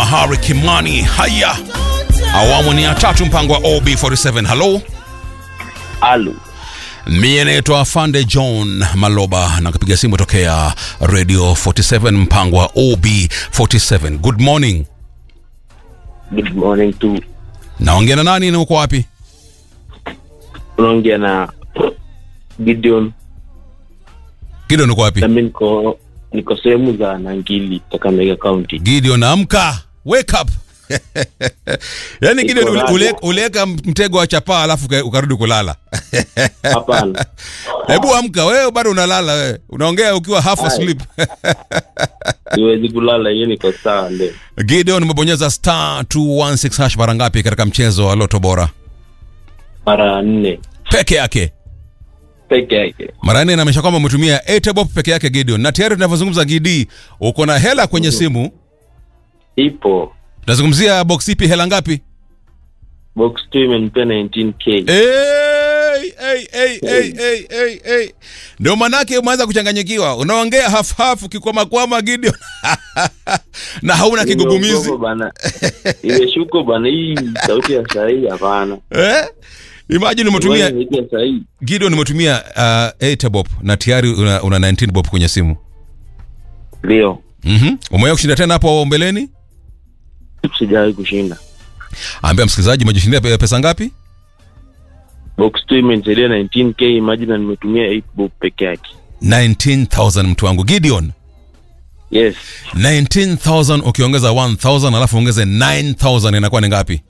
Harry Kimani. Haya, awamu ni ya tatu, mpango wa OB47. Halo, Alu. mie naitwa Fande John Maloba na kupiga simu tokea Radio 47, mpango wa OB47. Good morning. Good morning to Naongea na nani na uko wapi? unaongea na Gideon Gideon, uko wapi? nami niko niko sehemu za Nangili Kakamega County. Gideon, amka, wake up. Yaani Gideon ule- radio. ule- uliweka mtego wa chapaa alafu uka- ukarudi kulala. Hapana, Hebu amka wewe, bado unalala wewe, unaongea ukiwa half Hai. asleep. siwezi kulala, hiyo niko sawa leo. Gideon, umebonyeza star 216 hash mara ngapi katika mchezo wa Loto Bora Mara nne peke yake? peke yake. Mara nne inaonyesha kwamba umetumia Etebop peke yake Gideon, na tayari tunavyozungumza Gidi, uko na hela kwenye simu. Ipo Tunazungumzia box ipi, hela ngapi? box 2 imenipea 19k. Hey, hey, hey, hey, hey, hey, hey. Ndio manake umeanza kuchanganyikiwa, unaongea half half ukikwamakwama Gideon na hauna kigugumizi Nimeogopa bana, imeshuko bana, hii sauti ya sahii hapana. eh? Imagine umetumia Sauti ya sahii Gideon, umetumia uh, Etebop na tayari una, una 19 bob kwenye simu. ndio Mhm. Umewahi kushinda tena hapo mbeleni? sijawahi kushinda. Ambia msikilizaji umejishindia pe- pesa ngapi? Box 2 imenisaidia 19k, imagine nimetumia 8 bob peke yake. 19000 mtu wangu Gideon. Yes, 19000 ukiongeza 1000 alafu ongeze 9000 inakuwa ni ngapi?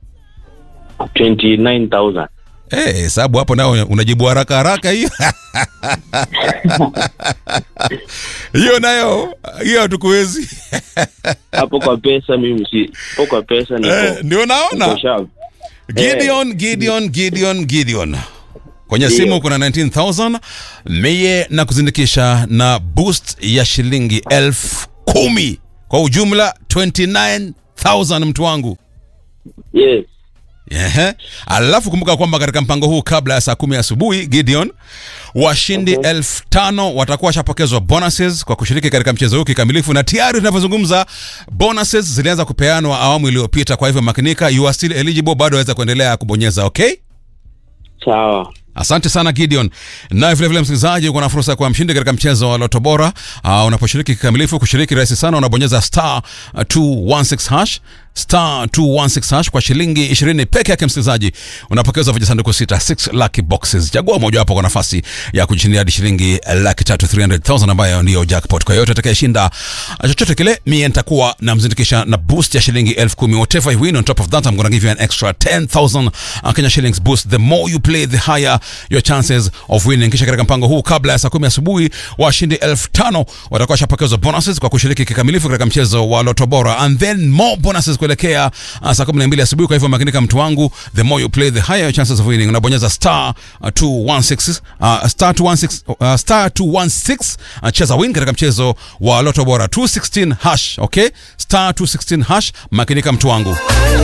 29000 Eh, hesabu hapo nao unajibu haraka haraka hiyo. Hiyo nayo hiyo hatukuwezi. hapo kwa pesa mimi si hapo kwa pesa niko Eh, ndio naona. niko sharp. Gideon, Gideon, Gideon, Gideon. Kwenye Ndio. simu kuna 19000 mie na kuzindikisha na boost ya shilingi elfu kumi kwa ujumla 29000 mtu wangu. Yes. Ehe. Alafu kumbuka kwamba katika mpango huu kabla ya saa kumi asubuhi Gideon, washindi Okay. elfu tano watakuwa washapokezwa bonuses kwa kushiriki katika mchezo huu kikamilifu, na tayari tunavyozungumza bonuses zilianza kupeanwa awamu iliyopita. Kwa hivyo makinika, you are still eligible, bado waweza kuendelea kubonyeza. Okay, Sawa. asante sana Gideon. Naye vilevile msikilizaji, uko na fursa ya kuwa mshindi katika mchezo wa Loto Bora. Uh, unaposhiriki kikamilifu, kushiriki rahisi sana, unabonyeza star uh, 216 hash star 216 hash kwa shilingi 20 peke yake. Msikilizaji, unapokezwa vijisanduku sita 6 lucky boxes. Chagua mojawapo kwa nafasi ya kujishindia hadi shilingi laki tatu 300,000 ambayo ndiyo jackpot. Kwa yote atakayeshinda uh, chochote kile, mie nitakuwa namzindikisha na boost ya shilingi elfu kumi. Whatever you win on top of that, I'm gonna give you an extra 10,000 uh, Kenya shillings boost. The more you play, the higher your chances of winning. Kisha katika mpango huu, kabla ya saa kumi asubuhi, washindi elfu tano watakuwa washapokezwa bonuses kwa kushiriki kikamilifu katika mchezo wa Loto Bora, and then more bonuses kuelekea uh, saa kumi na mbili asubuhi. Kwa hivyo makinika, mtu wangu, the more you play, the higher your chances of winning. Unabonyeza star uh, 216 uh, star 216 uh, star 216 uh, cheza win katika mchezo wa Loto Bora 216 hash, okay, star 216 hash. Makinika, mtu wangu.